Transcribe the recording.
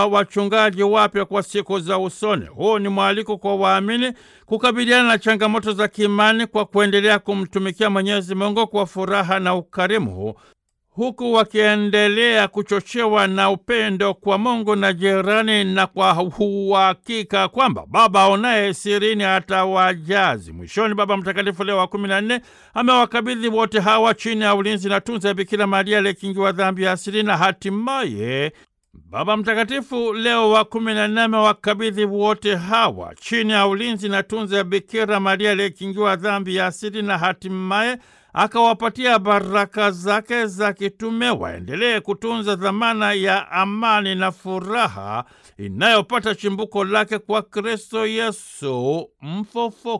wachungaji wapya kwa siku za usoni. Huu ni mwaliko kwa waamini kukabiliana na changamoto za kiimani kwa kuendelea kumtumikia Mwenyezi Mungu kwa furaha na ukarimu huku wakiendelea kuchochewa na upendo kwa Mungu na jirani, na kwa uhakika kwamba Baba aonaye sirini atawajazi. Mwishoni, Baba Mtakatifu Leo wa kumi na nne amewakabidhi wote hawa chini ya ulinzi na tunza ya Bikira Maria aliyekingiwa dhambi ya asili, na hatimaye Baba Mtakatifu Leo wa kumi na nne amewakabidhi wote hawa chini ya ulinzi na tunza ya Bikira Maria aliyekingiwa dhambi ya asili, na hatimaye akawapatia baraka zake za kitume waendelee kutunza dhamana ya amani na furaha inayopata chimbuko lake kwa Kristo Yesu mfufuka.